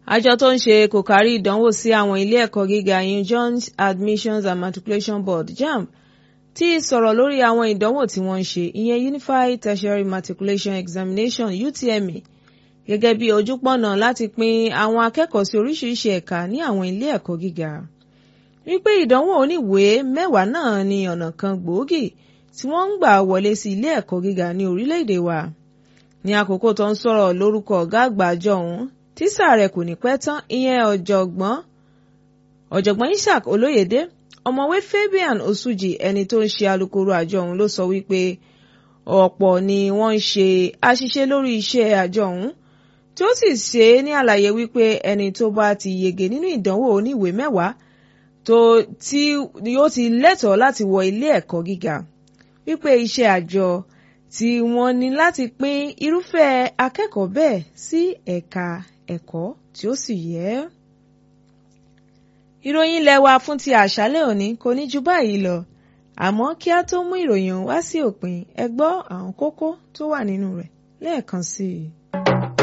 àjọ tó ń ṣe kò kárí ìdánwò sí àwọn ilé ẹ̀kọ́ gíga yun joint admissions and matriculation board jamb ti sọ̀rọ̀ lórí àwọn ìdánwò tí wọ́n ń ṣe ìyẹn unified tertiary matriculation examination utme gẹ́gẹ́ bí ojúpọ̀nà láti pín àwọn akẹ́kọ̀ọ́ sí oríṣiríṣi ẹ̀ka ní àwọn ilé ẹ̀kọ́ gíga wípé ìdánwò oníwèé mẹ́wàá náà ní ọ̀nà kan gbòógì tí wọ́n ń gbà wọlé sí ilé ẹ̀kọ́ gíga ní orílẹ̀-èdè wa ní àkókò tó ń sọ̀rọ̀ lórúkọ ọ̀gá àgbà àjọ ọ̀hún tísà rẹ̀ kò ní pẹ́ tán ìyẹn ọ̀jọ̀gbọ́n ọ̀jọ̀gbọ́n Ishaq Olóyèdé ọ̀mọ̀wé Fabian Osuji ẹni tó ń ṣe alukoro àjọ ọ̀hún ló sọ wípé ọ̀pọ̀ ni wọ́n ń ṣe àṣìṣe lórí iṣẹ́ àjọ ọ̀hún tí ó sì ṣe é ní àlàyé wípé ẹni tó bá ti yege nínú ìdánwò oníwèé mẹ́wàá tó tí yóò ti lẹ́tọ̀ọ́ láti wọ ilé ẹ̀kọ́ gíga wípé iṣẹ́ àjọ tí wọ́n ní láti pín irúfẹ́ akẹ́kọ̀ọ́ bẹ́ẹ̀ sí ẹ̀ka ẹ̀kọ́ tí ó sì yẹ. ìròyìn ilé wa fún ti àṣálẹ́ òní kò ní ju báyìí lọ àmọ́ kí a tó mú ìròyìn wá sí òpin ẹ gbọ́ àwọn kókó tó wà nínú rẹ̀ lẹ́ẹ̀kan sí i.